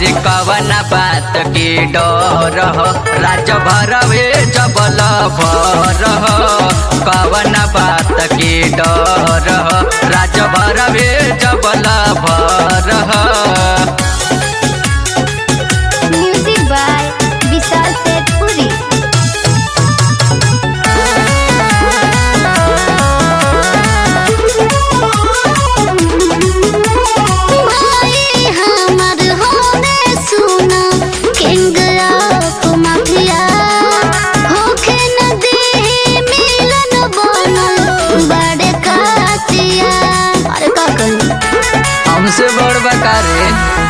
अरे कवना बात के डर हो राज भरवे जबल भर हो कवना बात के डर हो राज भरवे जबल भर हो म्यूजिक बाय विशाल सेठपुरी भाई हमर होने सुना किंग ऑफ माफिया होखे न दे मिलन बनल बड़े कातिया अरे का कही हमसे बड़ बकारे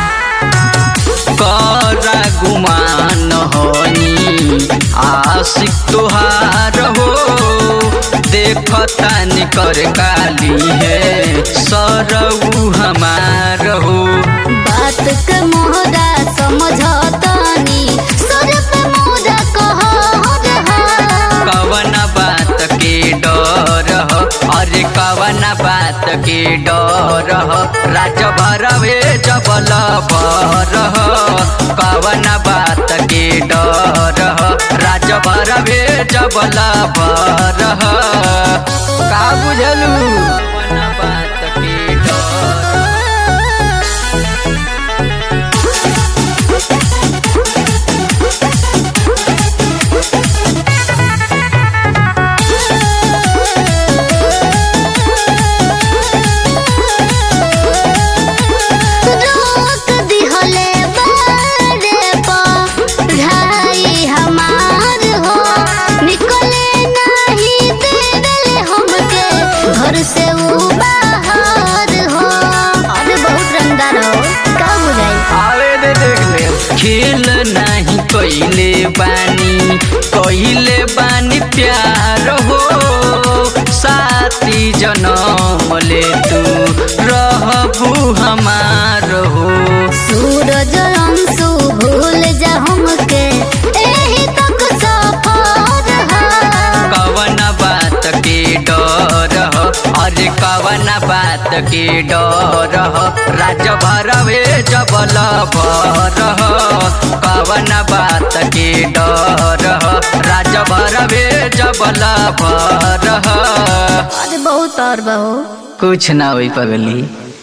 करा गुमान होनी आशिक तुहार हो देखता निकर काली है सरऊ हमार हो बात के मोहरा समझतानी सुर पे मोरा कहो रहा कवना बात के डर हो अरे कवना बात के डर हो राज भरवे जबल भर हो कवना बात के डर हो राज भरवे जबल भर हो का बुझलू कवना बात के डर रोक दिहले बारे पर भाई हमार हो निकले नहीं देवेले हमके घर से वो बाहर हो अरे बहुत रंगदार हो का बुझाई आवे दे देख ले खेल नहीं कोइले बानी कोइले बानी प्यार हो साथी जनम ले तू रहबू हमार हो सूरज अंशु भूल जा हमके एही तक सफर है कवन बात के डर हो अरे कवन बात के डर हो राज भरवे जबल भर हो कवन बात के डर हो राज भरवे जबल भर हो अरे बहुत और बहु कुछ ना होई पगली